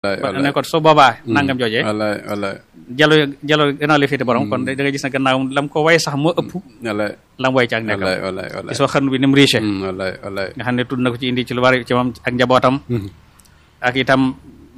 ne ko su boobaa nangam joojee wallaay wallaay jalo jalo gannaaw la féete borom kon da ngay gis ne gannaaw lam ko way sax moo ëpp wallaay lam way ci ak nekkam wallaay wallaay wallaay gisoo xarnu bi ni mu riche wallaay wallaay nga xam ne tudd na ko ci indi ci lu bari ci moom ak njabootam ak itam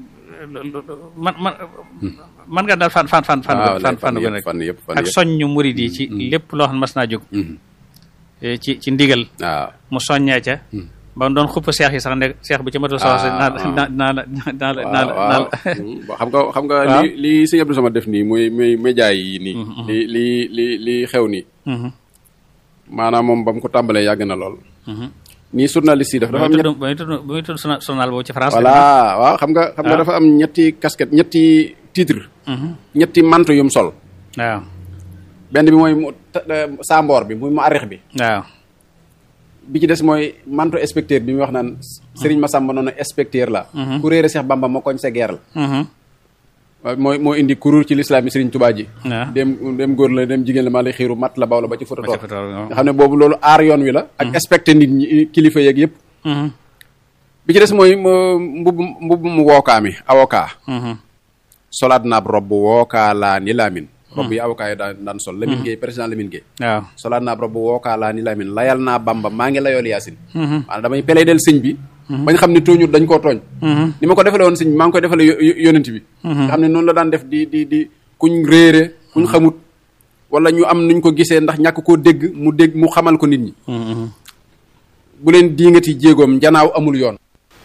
man man man nga daal fan fan fan fan waaw fan fan yëpp fan yëpp fan ak yëpp soññu murid yi ci lépp loo xam ne mas naa jóg eh, ci ci ndigal waaw mu soññee ca ba mu doon xupp seex yi sax ne seex bi ci matul sax naa naa naa la naa la naa la naa waaw la xam nga xam nga waaw. li li sëñ Abdou Samad def nii muy muy média yi nii li li li li xew nii Mhm, maanaam moom ba mu ko tàmbalee yàgg na lool mhm. nii journaliste yi daf dafa ba am muy ñett tudd ba muy tudd ba muy tudd journal journal boobu ci France voilà waaw xam nga xam nga waaw. dafa am ñetti casquette ñetti titre Mhm, ñetti manto yum sol waaw benn bi mooy mu ta- eh, saamboor bi muy mu arrix bi waaw bi ci des mooy manto inspecteur bi muy wax naan Serigne Massamba noonu inspecteur la ku réere Cheikh Bamba ma koñ sa guerre la Mhm, waaw mooy moo indi kuréel ci lislaam yi Serigne Touba ji waaw dem dem góor la dem jigéen la maa lay xiiru mat la baw la ba ci ba fototoor ca Fatal, waaw. nga xam ne boobu loolu aar yoon wi la ak respecté nit ñi kilifa yeeg yëpp Mhm, bi ci des mooy mu- mbubb mbubb mu wookaa mi avocat mhm, solaat naab robb wookaa laa ni laamin robb yi avocat yi daan daan sol Lamine Gueye président Lamine Gueye waaw solaat naab robb wookaa laa ni laamin layal naa Bamba maa ngi layool Yaasin Mhm, maanaam damay peley del sëñ bi bañ xam ne tooñut dañ koo tooñ mhm, ni ma ko defale woon sëñ bi maa ngi koy defale yo- yo- yonent bi nga xam ne noonu la daan def di di di kuñ réere kuñ xamut wala ñu am nuñ ko gisee ndax ñàkk koo dégg mu dégg mu xamal ko nit ñi mhm, bu leen diingati jéegoom njanaaw amul yoon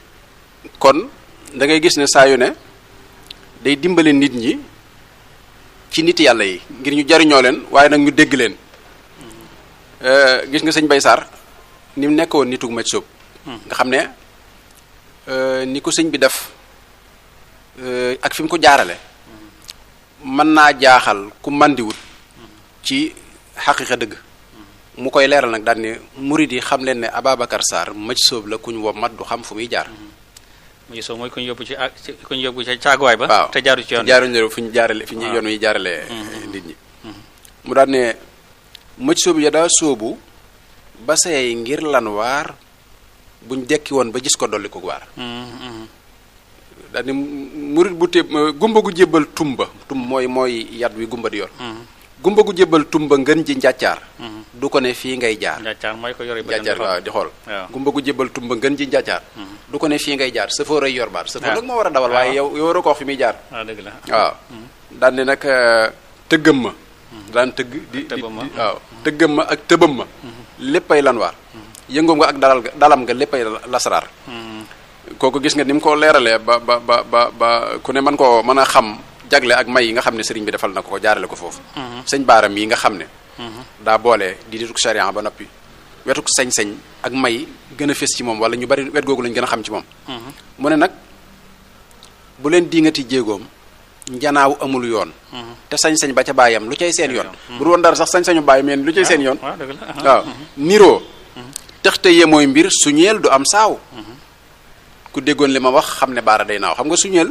kon da ngay gis ne saa yu ne day dimbale nit ñi ci nit yàlla yi ngir ñu jariñoo leen waaye nag ñu dégg leen Euh, gis nga sëñ Bay Sarr ni mu nekkoon nitug maj soob nga xam ne euh, ni ko sëñ bi def euh, ak fi mu ko jaarale mën naa jaaxal ku màndiwut ci xaqiqa dëgg mu koy leeral nag daal ne murid yi xam leen ne Ababacar Sarr maj soob la ku ñu wom mat du xam fu muy jaar mu gisoo mooy ku ñu yóbbu ci ak ci ku ñu yóbbu ci caaguwaay ba waaw te jaaru ci yoon jaaruñ la fu ñu jaarale fi ñu waaw. yoon wi jaarale nit ñi mu daal ne mëj soobu ya daa soobu ba seey ngir lan waar buñ dekki woon ba gis ko dolli ko waar Mhm, mhm, daal ne murit bu téeb gumba gu jébbal tumba tum mooy mooy yat wi gumba di yor mhm, gumba gu jébbal tumba ngën ji njàccaar mhm. du ko ne fii ngay jaar njàccaar mooy ko yore ba njàccaar waaw di xool waaw. gumba gu jébbal tumba ngën ji njàccaar du ko ne fii ngay jaar safóor ay yor baat safóor waaw. nag moo war a dawal waaye yow yow waroo ko wax fi muy jaar waaw dëgg la waaw daan ne nag euh, tëggam ma daan tëgg di di tëbbam ma. di- waaw tëggam ma ak tëbam ma léppay lan waar yëngoom nga ak dalal ga dalam nga léppay lasaraar Mhm, kooku gis nga ni mu ko leeralee ba ba ba ba ba ku ne mën koo mën a xam jagle ak may yi nga xam ne sëriñ bi defal na ko ko jaarale ko foofu sëñ baaram yi nga xam ne daa boole di dituk sharia ba noppi wetuk sañ-sañ ak may gën a fés ci moom wala ñu bari wet googu lañ gën a xam ci moom mhm, mu ne nag bu leen diingati jéegoom njanaaw amul yoon te sañ-sañ ba ca bàyyam lu cay seen yoon bu dul woon dara sax sañ-sañu bàyyi meen lu cay seen yoon waaw dëgg la waaw niroo texte yee mooy mbir suñeel du am saaw ku déggoon li ma wax xam ne baara day naaw xam nga suñeel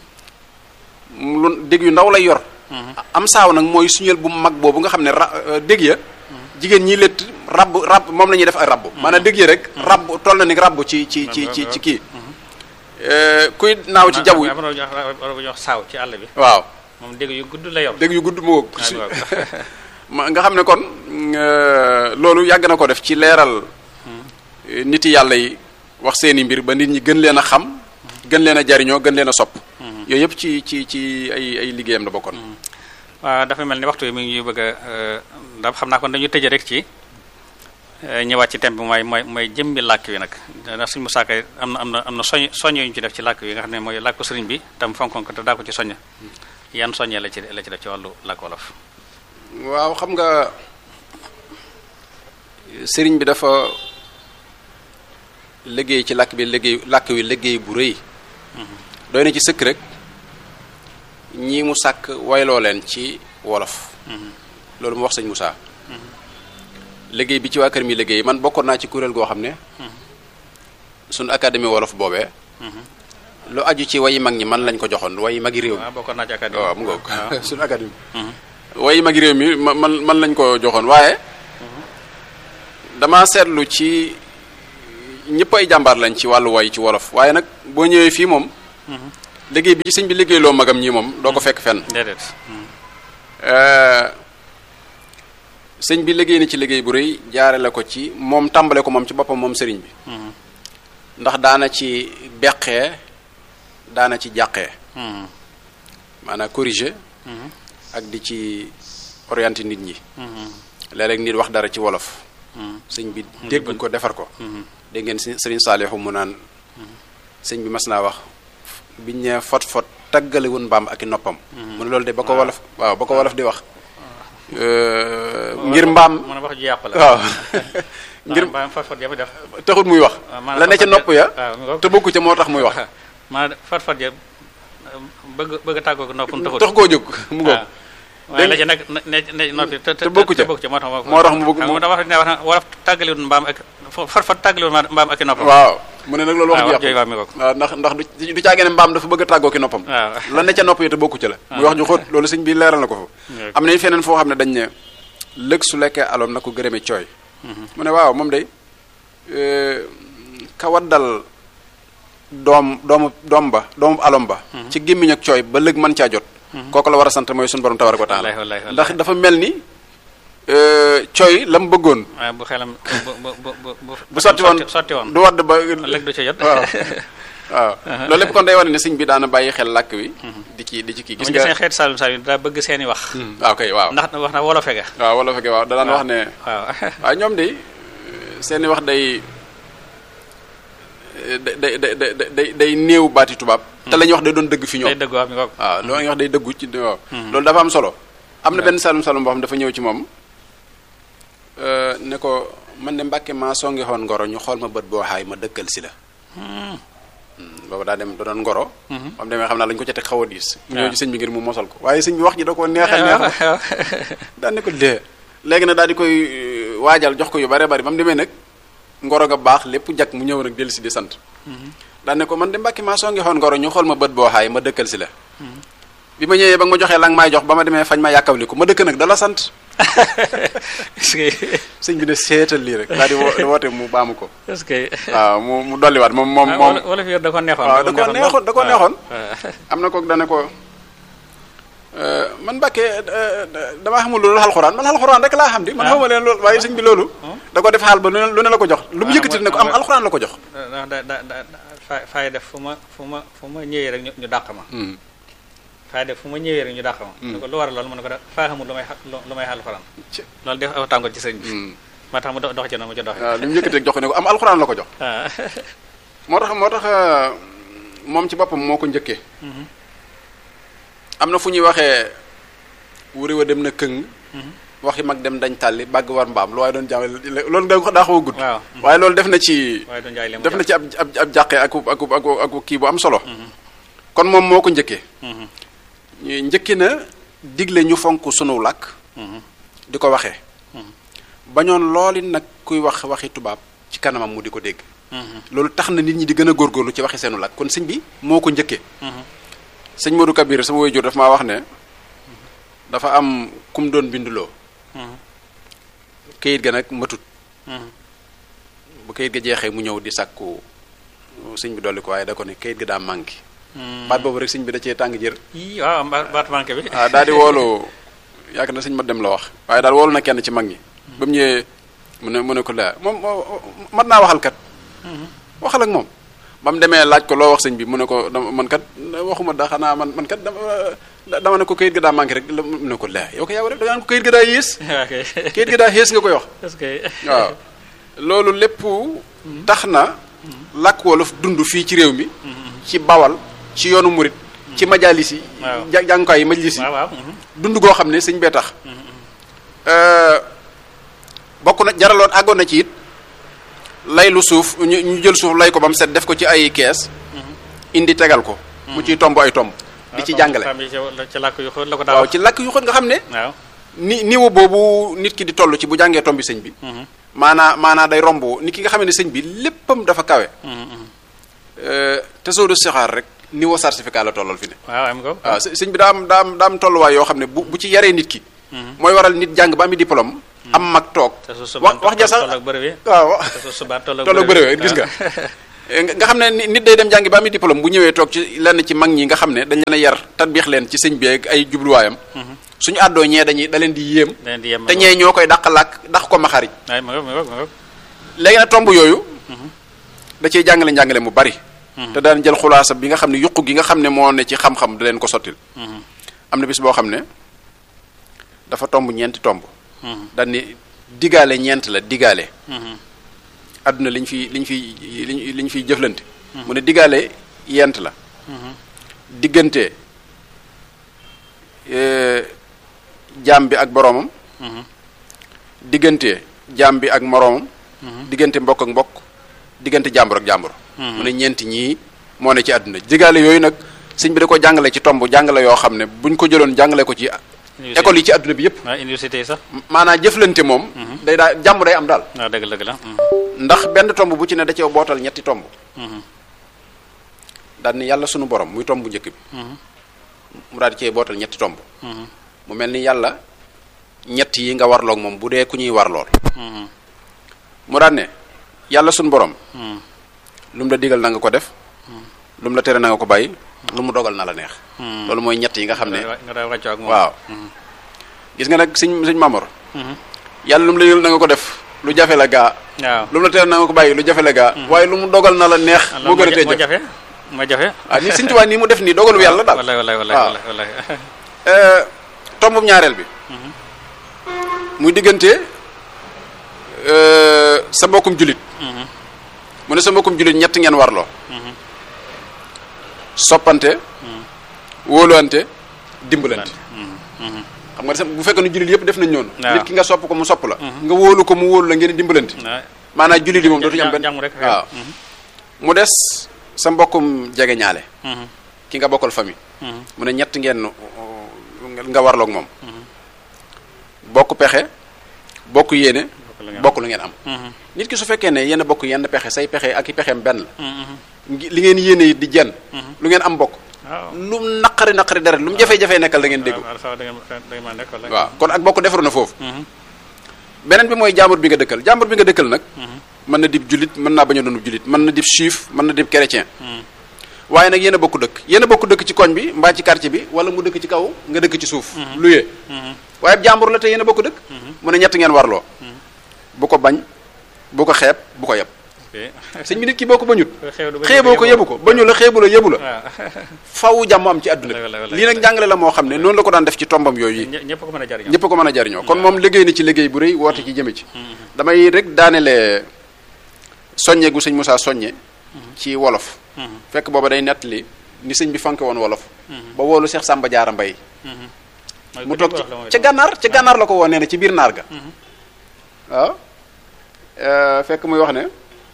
lu dégg yu ndaw lay yor am saaw nag mooy suñeel bu mag boobu nga xam ne ra euh, dégg ya jigéen ñi létt rabb rabb moom la ñuy def ay rabb maanaam dégg ya rek rabb toll na ni rabb ci ci ci ci ci kii Euh, kuy naaw ci jaww yi am na lu ñuy wax war bu ñuy wax saaw ci àll bi waaw moom dégg yu gudd la yor dégg yu gudd moo Ah, waaw. ma nga xam ne kon euh, loolu yàgg na ko def ci leeral euh, nit yàlla yi wax seeni mbir ba nit ñi gën leen a xam gën leen a jariñoo gën leen a sopp yooyu yëpp ci ci ci ay ay liggéeyam la bokkoon waaw dafa mel ni waxtu yi mi ngi bëgg a da xam naa kon dañu tëje rek ci eh, ñëwaat ci thème bi mooy mooy mooy jëmmi làkk wi nag ndax suñu musaaka am na am na am na soñ soññe yu ñu ci def ci làkk wi nga xam ne mooy làkku sëriñ bi tam fonkoon ko te daa ko ci soññ yan soññee la ci la ci def ci wàllu làkk wolof waaw xam nga sëriñ bi dafa liggéey ci làkk bi liggéey làkk wi liggéey bu rëy doy na ci sëkk rek ñii mu sàkk wayloo leen ci wolof loolu mu wax sëñ Moussa liggéey bi ci waa kër mi liggéey man bokkoon naa ci kuréel goo xam ne suñu académie wolof boobee lu aju ci wayi mag ñi man lañ ko joxoon wayi magi réew mi waaw bokkoon naa ci académie waaw mu ngoog waaw. suñu académie wayi magi réew mi ma- man man lañ ko joxoon waaye dama seetlu ci ñëpp ay jàmbaar lañ ci wàllu way ci wolof waaye nag boo ñëwee fii moom liggéey bi ci sëñ bi liggéeyloo magam ñii moom doo ko fekk fenn déedéet sëñ bi liggéey na ci liggéey bu rëy jaarale ko ci moom tàmbale ko moom ci boppam moom sëriñ bi ndax daana ci beqee daana ci jàqee maanaam corriger ak di ci orienté nit ñi léeg-léeg nit wax dara ci wolof sëñ bi dégg ko defar ko dégg ngeen sëriñ Saalihu mu naan sëñ bi mas naa wax biñ ne fot fot taggale woon mbaam ak i noppam mu ne loolu de ba ko wolof waaw ba ko wolof di wax ngir mbaam mën a wax ju yàqu la waaw ngir mbaam fot fot jafe def taxut muy wax maanaam la ne ca nopp ya waaw te bokku ca moo tax muy wax maanaam fot fot ja bëgg bëgg a tàggoo ko noppam taxul tax koo jóg mu ngoog waaye la ci nag ne ne noppi te te bokku ca bokku ca moo tax moo tax mu bëgg xam nga da wax ne wax na wolof tàggaliwul mbaam ak fot fot tàggaliwul mbaam ak i noppam waaw mu ne nag loolu wax waaw ju wax jooju yàqu waa mi ngoog waaw ndax ndax du du caagee ne mbaam dafa bëgg a tàggoo ki noppam waaw la ne ca nopp yi te bokku ca la muy wax ju xóot loolu sëñ bi leeral na ko fa am nañ feneen foo xam ne dañ ne lëg su lekkee aloom na ko gërëme cooy mu ne waaw moom day ka waddal doom doomu doom ba doomu alom ba ci gémmiñ ak cooy ba lëg mën caa jot kooku la war a sant mooy suñu borom tabaraka wa taala wallaahi wallaahi ndax dafa mel ni cooy la mu bëggoon waaye bu xelam bu bu bu bu bu sotti woon sotti woon du wadd ba lëg du ca jot waaw waaw loolu lépp kon day wane ne sëñ bi daana bàyyi xel làkk wi di ci di ci kii gis gis nga nga seen xeetu Saalum Saalum daa bëgg seeni wax waaw kay waaw ndax wax na wolofe ga waaw wala fekkee waaw da daan wax ne waaw waaw ñoom de seeni wax day day day day day day néew baati tubaab te la ñuy wax day doon dëgg fi day ñoom dëgg wax mi ngoog waaw loolu la ñuy wax day dëggu ci waaw loolu dafa am solo am na benn salum salum boo xam dafa ñëw ci moom ne ko man de mbàkke maa songi xoon ngoro ñu xool ma bët boo xaay ma dëkkal si la boobu daa dem da doon ngoro am demee xam naa lañu ko ca teg xaw a diis mu ñëw ci sëñ bi ngir mu mosal ko waaye sëñ bi wax ji da ko neexal neexal daan ne ko dee léegi nag daal di koy euh, waajal jox ko yu bare bari ba mu demee nag ngoro ga baax lépp jak mu ñëw nag dellu si di sant daan ne ko man de mbàkki maa soo ngi xoon ngoro ñu xool ma bët boo xaay ma dëkkal si la bi ma ñëwee ba nga ma joxee la nga maay jox ba ma demee fañ ma yàkkawli ko ma dëkk nag dala sant est-ce que sëñ bi ne seetal lii rek daal di wo- di woote mu baamu ko est-ce que waaw mu mu dolliwaat moom moom moom wala fi yor da ko neexoon waaw da ko neexoon da ko neexoon waaw am na kook dane ko euh, man Mbàkke damaa xamul loolu alxuraan man alxuraan rek laa xam di man Ah. xamuma leen loolu waaye sëñ bi loolu da ko def xaal ba lu ne lu ne la ko jox lu mu Ah, yëkkati ne ko am mooy- alxuraan la ko jox ndax da da da da fa fay def fu ma fu ma fu ma ñëwee rek ñu ñu dàq ma Hmm. fay def fu ma ñëwee rek ñu dàq ma ne ko lu war a loolu mu ne ko da faa xamul lu may xa- lu lu may alxuraan Ci- loolu def aw tàngoor ci sëñ bi Hmm. moo tax mu do- dox ci noonu mu ci doxee waaw lu mu yëkkati rek jox ko ne ko am alxuraan la ko jox ah moo tax moo tax euh, moom ci boppam moo ko njëkkee am na fu ñuy waxee wuri wa dem na këng waxi mag dem dañ tàlli bàgg war mbaam lu waaye doon jàngale loolu da daa xaw a gudd waaw waaye loolu def na ci waaye du njaay li mu def na ci ab ab ab jàqee ak ak ak ak kii bu am solo kon moom moo ko njëkkee ñu njëkki na digle ñu fonk sunu làkk di ko waxee bañoon looli nag kuy wax waxi tubaab ci kanamam mu di ko dégg loolu tax na nit ñi di gën a góorgóorlu ci waxi seenu làkk kon sëñ bi moo ko njëkkee sëñ Modou Kabir sama waajur dafa maa wax ne dafa am kum doon binduloo kayit ga nag matut bu kayit ga jeexee mu ñëw di sàkku sëñ bi dolli ko waaye da ko ne kayit ga daa manqué baat boobu rek sëñ bi da cee tàng jër yii waaw ba- baatu manqué bi ah daal di woolu yaakaar na sëñ ma dem la wax waaye daal woolu na kenn ci mag ñi ba mu ñëwee mu ne mu ne ko laa moom mat naa waxal kat waxal ak moom ba mu demee laaj ko loo wax sëñ bi mu ne ko dama man kat waxuma da xanaa man man kat dama dama ne ko kayit ga daa manqué rek mu ne ko laa yow ko yaa war a da nga ko kayit ga daa yées ok kayit ga daa yées nga koy wax est-ce que waaw loolu lépp tax na làkk wolof dund fii ci réew mi ci bawal ci yoonu murit ci majalis yi Waaw. ja- jàngukaay yi majlis yi waaw waaw mhm. dund goo xam ne sëñ bee tax bokk na jaraloon àggoon na ci it lay lu suuf ñu ñu jël suuf lay ko ba mu set def ko ci ay kees indi tegal ko mu ciy tomb ay tomb di ci waaw, jàngale femme yi ci ci làkk yu xóot la ko daa waaw wax ci làkk yu xóot nga xam ne waaw ni niveau boobu nit ki di toll ci bu jàngee tombi sëñ bi mhm, maanaa maanaa day romb nit ki nga xam ne sëñ bi léppam dafa kawe mhm, mhm. te soo de sixaar rek niveau certificat la tollal fi ne waaw am ko waaw së- sëñ bi daa am daa am daa am tolluwaay yoo xam ne bu bu ci yaree nit ki mooy waral nit jàng ba ami diplôme am mag toog te su wax wax ja sax toll ak bërëb yi waaw te su subaa toll ak toll ak bërëb bëréwee gis nga nga xam ne nit day dem jàngi ba ami diplôme bu ñëwee toog ci lenn ci mag ñi nga xam ne dañ leen a yar tatbiix leen ci sëñ bi ak ay jubluwaayam suñu àddoo ñee dañuy da leen di yéem te ñee ñoo koy dàq làkk dàq ko maxariñ léegi nag tomb yooyu da cey jàngale njàngale mu bari te daan jël xulaasa bi nga xam ne yuqu gi nga xam ne moo ne ci xam-xam da leen ko sottil am na bis boo xam ne dafa tomb ñeenti tomb daan ni digaale ñeent la digaale àdduna liñ fi liñ fi liñ liñ fiy jëflante mu ne digaale yent la diggante jaam bi ak boroomam diggante jaam bi ak moroomam diggante mbokk ak mbokk diggante jàmbur ak jàmbur mu ne ñeenti ñii moo ne ci àdduna digaale yooyu nag sëñ bi da ko jàngale ci tomb jàngale yoo xam ne buñ ko jëloon jàngale ko ci école yi ci àdduna bi yëpp université yi sax maanaam jëflante moom day daa jàmm day am daal waaw dëgg dëgg la ndax benn tomb bu ci ne da cee bootal ñetti tomb daal ni yàlla sunu borom muy tomb bu njëkk bi mu daal di cee bootal ñetti tomb mu mel ni yàlla ñett yi nga warloog moom bu dee ku ñuy warlool mu daal ne yàlla sunu borom lu mu la digal na nga ko def lu mu la tere na nga ko bàyyi lu mu dogal na la neex loolu mooy ñett yi nga xam ne waaw gis nga nag sëñ sëñ Mamor yàlla lu mu la digal na nga ko def lu jafe la gaa waaw lu mu la tere na nga ko bàyyi lu jafe la gaa waaye lu mu dogal na la neex moo gën a tee jafe moo jafe ah ni sëñ Tuubaa nii mu def nii dogalu yàlla daal wallaay wallaay wallaay waaw wallaay tombum ñaareel bi muy diggante sa mbokkum julit mu ne sa mbokkum julit ñett ngeen warloo soppante wóoluwante dimbalante xam nga bu fekkee ne jullit yëpp def nañ noonu waaw nit ki nga sopp ko mu sopp la nga wóolu ko mu wóolu la ngeen di dimbalante maanaam jullit yi moom dootuñu am benn jàmm rek waaw mu des sa mbokkum jege ñaale ki nga bokkal famille mu ne ñett ngeen nga warloog moom bokk pexe bokk yéene bokk lu ngeen am nit ki su fekkee ne yéen a bokk yenn pexe say pexe ak i pexeem benn la ngi- li ngeen yéene yi di jenn lu ngeen am bokk waaw lu mu naqari naqari dara lu mu jafe-jafe nekkal da ngeen déggu waaw da ngeen da ngeen mën nekk wala waaw kon ak bokk defaru na foofu beneen bi mooy jàmbur bi nga dëkkal jàmbur bi nga dëkkal nag mën na dib julit mën naa bañ a doon julit mën na dib juif mën na dib chrétien waaye nag yéen a bokk dëkk yéen a bokk dëkk ci koñ bi mbaa ci quartier bi wala mu dëkk ci kaw nga dëkk ci suuf luyee waaye jàmbur la te yéen a bokk dëkk mu ne ñett ngeen warloo bu ko bañ bu ko xeeb bu ko yeb sëñ bi nit ki boo ko bañut xeeboo ko yebu ko bañu la xeebu la yebu la waaw faw jàmm am ci àdduna Wallaahi, wallaahi. bi lii nag njàngale la moo xam ne noonu la ko daan def ci tombam yooyu yi ñëpp ko mën a jariñoo ñëpp ko mën a jariñoo kon moom liggéey na ci liggéey bu rëy woote ci jëme ci damay rek daanele soññe gu sëñ Moussa soññe ci wolof fekk booba day nettali ni sëñ bi fanke woon wolof ba woolu Cheikh Samba Diarra Mbaye mu toog ci ca gànnaar ca gànnaar la ko woo nee na ci biir naar ga waaw Euh, fekk muy wax ne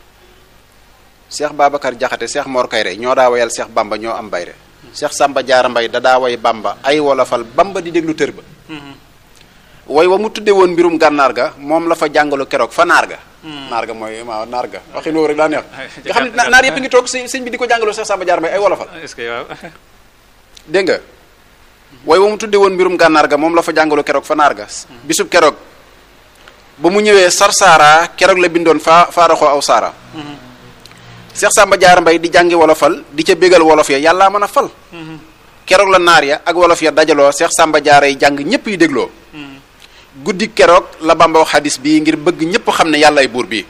Cheikh Babacar Jaxate Cheikh Mor Kayre ñoo daa wayal Cheikh Bamba ñoo am bayre Cheikh Samba Diarra Mbaye da daa way Bamba ay wolofal Bamba di déglu tër ba way wa mu tudde woon mbirum gànnaar ga moom la fa jàngalu keroog fa naar ga naar ga mooy waaw naar ga waxin woowu rek daa neex nga xam ne na- naar yëpp ngi toog sëñ sëñ bi di ko jàngaloo Cheikh Samba Diarra Mbaye ay wolofal est-ce que waaw dégg nga way wa mu tudde woon mbirum gànnaar ga moom la fa jàngalu keroog fa naar ga bisub keroog ba mu ñëwee sarsaara keroog la bindoon faa faaraxoo aw saara Cheikh Samba Diarra Mbaye di jàngi wolofal di ca bégal wolof ya yàllaa mën a fal keroog la naar ya ak wolof ya dajaloo Cheikh Samba Diarra yi jàng ñëpp yi dégloo guddi keroog la Bamba wax xadis bii ngir bëgg ñëpp xam ne yàllaay buur bi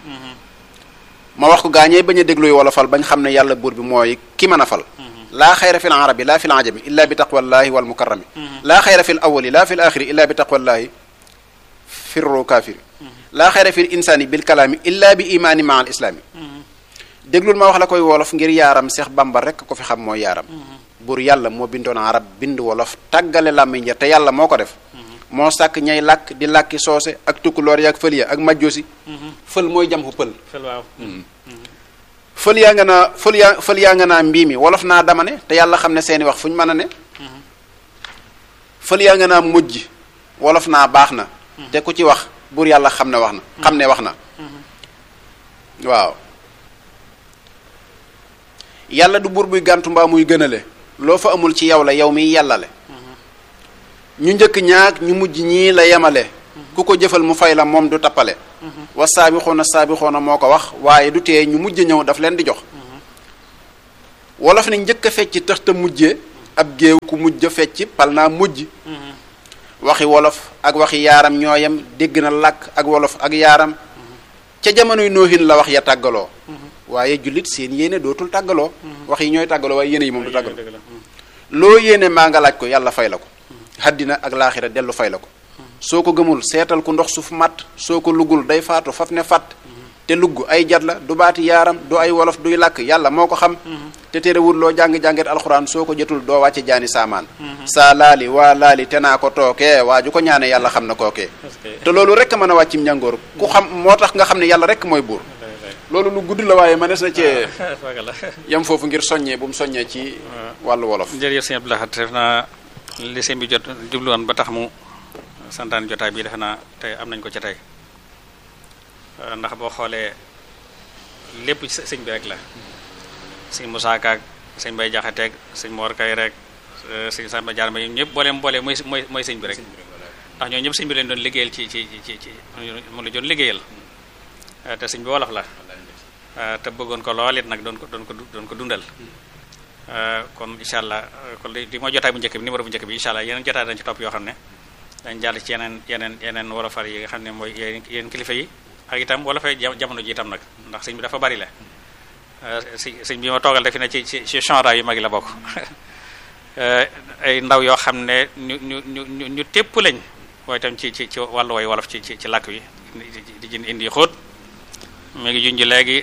ma wax ko gaañee bañ a dégluy wolofal bañ xam ne yàlla buur bi mooy ki mën a fal laa xayra fi l arabi laa fi l ajami illa bi taqwallahi wal mukarrami laa xayra fi l awali laa fi l axiri illa bi taqwallahi firru kaafiri laa xayra fi l insaani bil kalaami illa bi imaani maa al islaami déglul ma wax la koy wolof ngir yaaram Seex Bamba rek ko fi xam mooy yaaram buur yàlla moo bindoon arab bind wolof tàggale làmmiñ ja te yàlla moo ko def moo sàkk ñay làkk di làkki soose ak tukkuloor ya ak fël ya ak majjoosi fël mooy jam xu pël fel waaw fël yaa nga naa fël yaa fël yaa nga naa mbii mi wolof naa dama ne te yàlla xam ne seeni wax fu ñu mën a ne fël yaa nga naa mujj wolof naa baax na te ku ci wax buur yàlla xam ne wax na xam ne wax na waaw yàlla du buur buy gàntu mbaa muy gënale loo fa amul ci yow la yow miy yàllale ñu njëkk ñaak ñu mujj ñii la yemale ku ko jëfal mu fay la moom du tappale wa saabixoona saabixoona moo ko wax waaye du tee ñu mujj ñëw daf leen di jox wolof ne njëkk a fecc tax te mujjee ab géew ku mujj a fecc pal naa mujj waxi wolof ak waxi yaaram ñooyam dégg na làkk ak wolof ak yaaram ca jamonoy noohin la wax ya tàggaloo waaye jullit seen yéene dootul tàggaloo wax yi ñooy tàggaloo waaye yéene yi moom du tàggaloo loo yéene maa nga laaj ko yàlla fay la ko haddina ak laaxira dellu fay la ko soo ko gëmul seetal ku ndox suuf matt soo ko luggul day faatu faf ne fàtt te lugg ay jat la du baati yaaram du ay wolof duy làkk yàlla moo ko xam te terewul loo jàng-jànget alxuraan soo ko jotul doo wàcce jaani saamaan saa laali waa laali te naa ko tookee waa ju ko ñaane yàlla xam na kookee te loolu rek mën a wàccim njàngoor ku xam moo tax nga xam ne yàlla rek mooy buur loolu lu gudd la waaye mënees na cee yam foofu ngir soññee bu mu soññee ci wàllu wolof jërëjëf sëñ Abdou Lahad def naa li sëñ bi jot jubluwoon ba tax mu santaan jotaay bi defe naa tey am nañ ko ci tey ndax boo xoolee lépp ci sëñ bi rek la sëñ Moussa Ka ak sëñ Bay Jaxateeg sëñ Mor Kay rek sëñ Samba Jaar ma ñëpp booleem boolee mooy mooy mooy sëñ bi rek ndax ñoo ñëpp sëñ bi leen doon liggéeyal ci ci ci ci mu la doon liggéeyal te sëñ bi wolof la te bëggoon ko lool it nag doon ko doon ko doon ko dundal kon incha allah kon li mooy jotaay bu njëkk bi numéro bu njëkk bi incha allah yeneen jotaay dañ ci topp yoo xam ne dañ jàll ci yeneen yeneen yeneen wolofal yi nga xam ne mooy yeneen kilifa yi ak itam wolofay jamono ji itam nag ndax sëñ bi dafa bari la si sëñ bi ma toogal defi ne ci ci ci chanra yu mag yi la bokk ay ndaw yoo xam ne ñu ñu ñu ñu ñu tépp lañ mooy itam ci ci ci wàllu way wolof ci ci ci làkk wi di jën indi xóot mu ngi junj léegi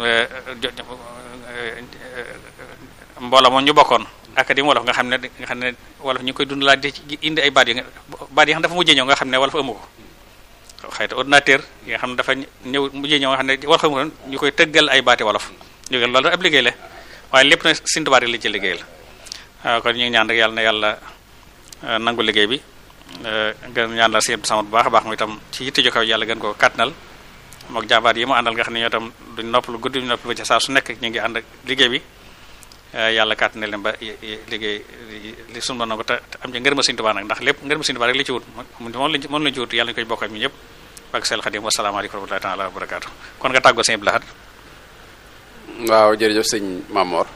mbooloo moom ñu bokkoon académie wolof nga xam ne nga xam ne wolof ñu koy dundalaat di indi ay baat yi baat yi xam dafa mujjee ñëw nga xam ne wolof amu ko xëy na ordinateur yi nga xam ne dafa ñëw mujjee ñëw nga xam ne wolof amu ko ñu koy tëggal ay baati wolof ñu loolu ab liggéey la waaye lépp na sintubaat yi li ci liggéey la kon ñu ngi ñaan rek yàlla na yàlla nangu liggéey bi gën ñaan la seen sama bu baax a baax mu itam ci yitte jo kaw yàlla gën ko kàttanal mook jàmbaar yi mu àndal nga xam ne ñoo tam duñ noppalu guddi duñ noppalu ba ci saa su nekk ñu ngi ànd ak liggéey bi yàlla kàttanal leen ba liggéey li sunu na ko te am ci ngërëma Sëriñ Tuubaa nag ndax lépp ngërëma Sëriñ Tuubaa rek li ci wut moom lañ moom lañ ci wut yàlla ñu koy bokk ak ñu ñëpp ak seel Xadim wasalaamaaleykum wa rahmatullahi taala wa barakaatu kon nga tàggoo Sëriñ Abdou Lahad waaw jërëjëf sëñ Mamor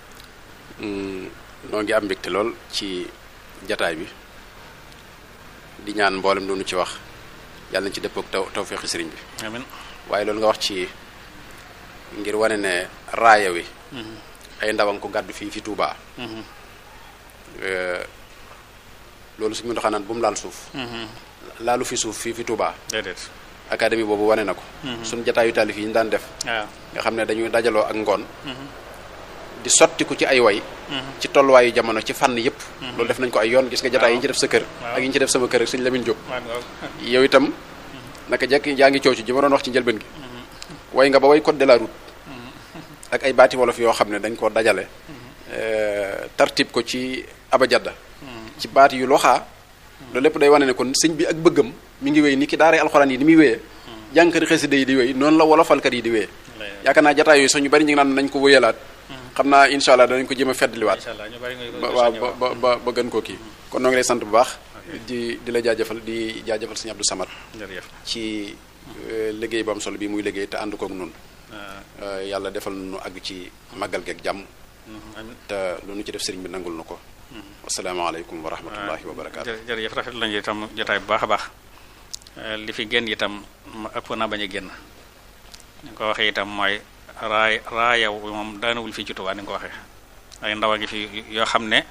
noo ngi am mbégte lool ci jataay bi di ñaan mboolem doonu ci wax yàlla nañ ci dëppoo ak taw tawféexi sëriñ bi amiin waaye loolu nga wax ci ngir wane ne raaya wi ay ndawang ko gàddu fii fi Touba loolu suñu doxaa naan bu mu laal suuf laalu fi suuf fii fi Touba déedéet académie boobu wane na ko suñu jataayu taalif yi ñu daan def waaw nga xam ne dañuy dajaloo ak ngoon di sottiku ci ay way ci tolluwaayu jamono ci fànn yëpp loolu def nañ ko ay yoon gis nga jataay yi ñu ci def sa kër ak yi ñu ci def sama kër ak sëñ Lamine Diop yow itam naka jekk yaa ngi coow ci ji ma doon wax ci njëlbeen gi way nga ba way code de la route ak ay baati wolof yoo xam ne dañ koo dajale tartib ko ci abajadda ci baati yu loxaa loolu lépp day wane ne kon sëñ bi ak bëggam mi ngi wéy ni ki daaree alxuraan yi ni muy wéyee jànkari xasida yi di wéy noonu la wolofalkat yi di wéyee yaakaar naa jataay yooyu sax ñu bari ñu ngi naan nañ ko wéyalaat xam naa incha allah danañ ko jéem a feddliwaat ba waaw ba ba ba gën koo kii kon noo ngi lay sant bu baax di di la jaajëfal di jaajëfal sëñ Abdou Samad jërëjëf ci liggéey bu am solo bi muy liggéey te ànd kook nun yàlla defal nu àgg ci màggal geeg jàmm te lu nu ci def sëriñ bi nangul nu ko asalaamaaleykum wa rahmatullahi wa barakaatu jërëjëf rafet lañu itam jotaay bu baax a baax li fi génn itam ëpp na bañ a génn ni ko waxee itam mooy raay raayaw moom daanawul fii ci Tuubaa ni nga ko waxee ay ndaw a ngi fi yoo xam ne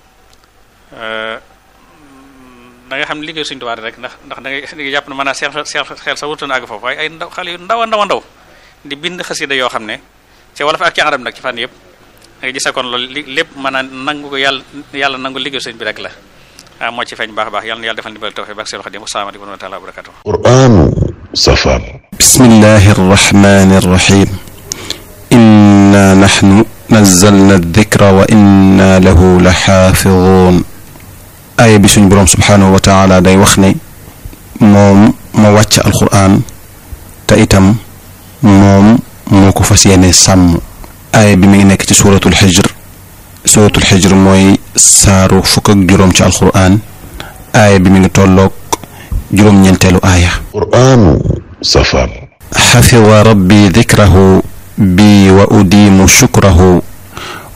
da nga xam ne liggéey Sëriñ Tuubaa rek ndax ndax da ngay da ngay jàpp ne mën naa seen xel xel sa wutoon àgg foofu waaye ay ndaw xale yu ndaw a ndaw a ndaw di bind xasida yoo xam ne ci wolof ak ci arab nag ci fànn yëpp da nga gis kon loolu li lépp mën a nangu ko yàlla yàlla nangu liggéey sëñ bi rek la ah moo ci feeñ baax a baax yàlla na yàlla defal ndimbal tawfiq bak seel xadim asalaamaaleykum wa rahmatullahi wa barakatuh قرآن سفر بسم الله الرحمن الرحيم إنا نحن نزلنا الذكر وإنا له لحافظون aaya bi suñ boroom subhaanahu wa taala day wax ne moom moo wàcc alquran te itam moom moo ko fas yéene sàmm aaya bi mi ngi nekk ci suuratul xijr suuratul xijr mooy saaru fukk ak juróom ci alquran aaya bi mi ngi tolloog juróom-ñeenteelu aaya قرآن سفر xafida rabbi dikrahu bi wa udiimu shukrahu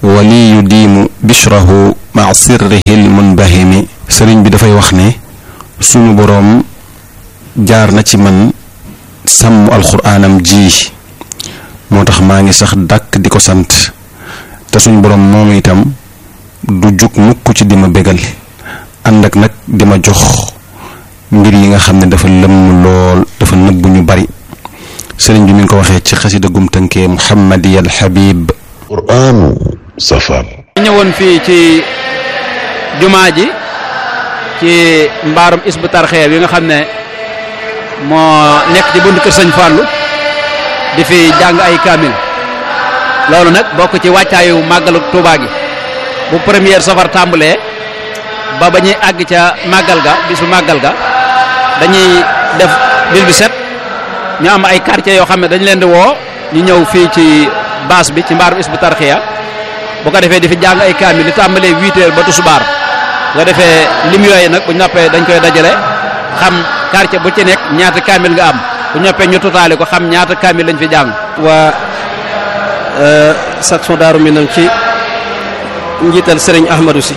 wali yu diimu bishrahu maa sirrihi lmunbahimi sëriñ bi dafay wax ne sunu boroom jaar na ci man sàmm alxuraanam ji moo tax maa ngi sax dàkk di ko sant te suñu boroom moom itam du jug mukk ci di ma bégal ànd ak nag di ma jox mbir yi nga xam ne dafa lëmm lool dafa nëbbu ñu bari sëriñ bi mi ngi ko waxee ci xasida gum tënkee muhammadi al habib qur'aanu safar ñëwoon fii ci jumaa ji ci mbaarum isbu tarxeer yi nga xam ne moo nekk ci buntu kër sëñ Fallou di fi jàng ay kaamil loolu nag bokk ci wàccaayu màggalu Tuubaa gi bu première safar tàmbalee ba ba ñuy àgg ca màggal ga bisu màggal ga dañuy def bis bi set ñu am ay quartiers yoo xam ne dañu leen di woo ñu ñëw fii ci baas bi ci mbaarum isbu tarxiya bu ko defee di fi jàng ay kaamil li tàmbalee huit heures ba tusubaar bu ko defee lim yooyu nag bu ñu noppee dañ koy dajale xam quartier bu ci nekk ñaata kaamil nga am bu ñu noppee ñu totaale ko xam ñaata kaamil lañ fi jàng. waa section Daaru Minam ci njiital Serigne Ahmadou si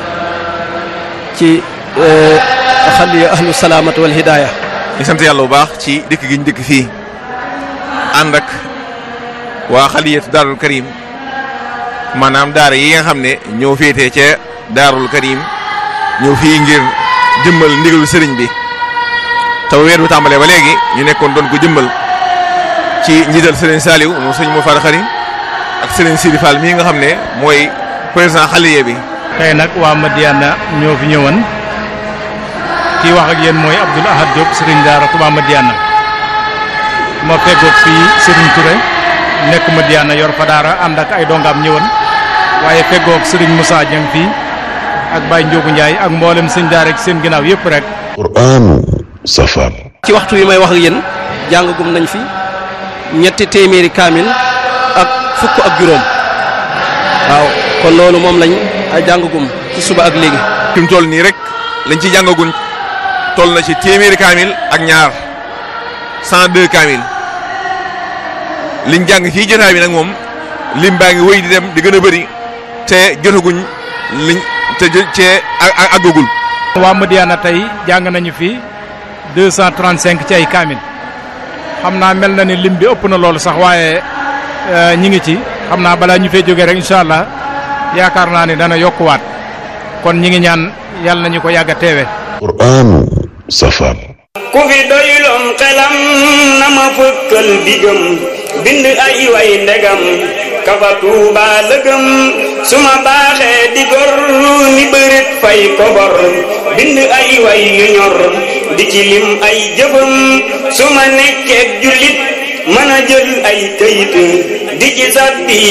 ci xaliya ahlu salaamatu wal hidaaya di sant yàlla bu baax ci dëkk gi ñu dëkk fii ànd ak waa xaliyatu daarul karim maanaam daara yi nga xam ne ñoo féetee ca daarul karim ñëw fii ngir jëmmal ndigalu sëriñ bi te weer bi tàmbalee ba léegi ñu nekkoon doon ko jëmmal ci njiital sëriñ Saliou moom sëriñ moo far xari ak sëriñ Sidi Fall mii nga xam ne mooy président xaliye bi tey nag waa Madiana ñoo fi ñëwoon kii wax ak yéen mooy Abdoul Ahad Diop sëriñ daara Touba Madiana ma feggoog fii sëriñ Touré nekk Madiana yor fa daara ànd ak ay dongaam ñëwoon waaye feggoog sëriñ Moussa Dieng fii ak Baye Ndiogu Ndiaye ak mboolem sëñ daara ak seen ginnaaw yëpp rek. qur'aanu safar ci waxtu yi may wax ak yéen jàngagum nañ fi ñetti téeméeri kaamil ak fukk ak juróom waaw kon loolu moom lañ jàngagum ci suba ak léegi. fi mu toll nii rek lañ ci jàngaguñ toll na ci téeméeri kaamil ak ñaar 102 kaamil liñ jàng fii jotaay bi nag moom lim baa ngi wéy di dem di gën a bëri te jotaguñ liñ te te àggagul. waa Madiana tey jàng nañu fi 235 ci ay kaamil xam naa mel na ni lim bi ëpp na loolu sax waaye ñi ngi ci xam naa balaa ñu fee jógee rek incha allah yaakaar naa ni dana yokkuwaat kon ñi ngi ñaan yàlla nañu ko yàgg a teewe qur'aanu safar ku fi doyloon xelam na ma fëkkal digam bind ay way ndegam kafa tuuba lëgëm su ma baaxee di gor ni bërit fay kobor bind ay way yu ñor di ci lim ay jëfam su ma nekkeek jullit mën a jël ay këyit di ci sàbbi